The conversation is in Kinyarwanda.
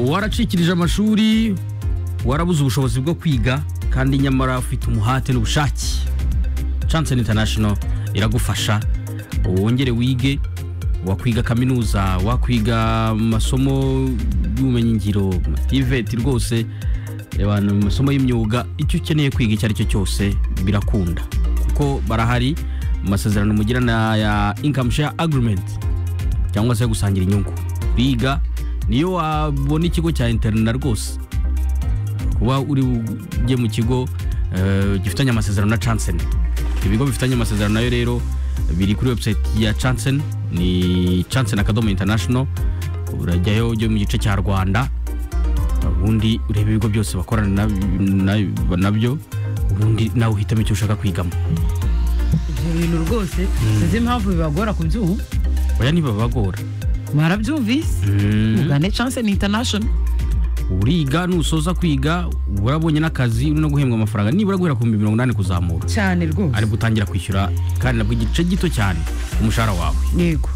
waracikirije amashuri warabuze ubushobozi bwo kwiga kandi nyamara ufite umuhate n'ubushake chance international iragufasha wongere wige wakwiga kaminuza wakwiga mu masomo y'ubumenyingiro tiveti rwose abantu mu masomo y'imyuga icyo ukeneye kwiga icyo ari cyo cyose birakunda kuko barahari mu masezerano mugirana ya income share agreement cyangwa se gusangira inyungu biga niyo wabona ikigo cya interina rwose kuba uri ujye mu kigo eh, gifitanye amasezerano na chansen ibigo bifitanye amasezerano nayo rero biri kuri website ya chansen ni chansen akadomo international urajyayo ujye mu gice cya rwanda ubundi urebe ibigo byose bakorana na- na- nabyo ubundi nawe uhitamo icyo ushaka kwigamo ibyo bintu rwose sinzi impamvu bibagora kubyuha oya ntibabagora mwarabyumvise Mm. mugane chance ni international uriga nusoza kwiga urabonye n'akazi uri no guhembwa amafaranga nibura guhera ku bihumbi mirongo inani kuzamura cyane rwose ari gutangira kwishyura kandi nabwo igice gito cyane umushahara wawe yego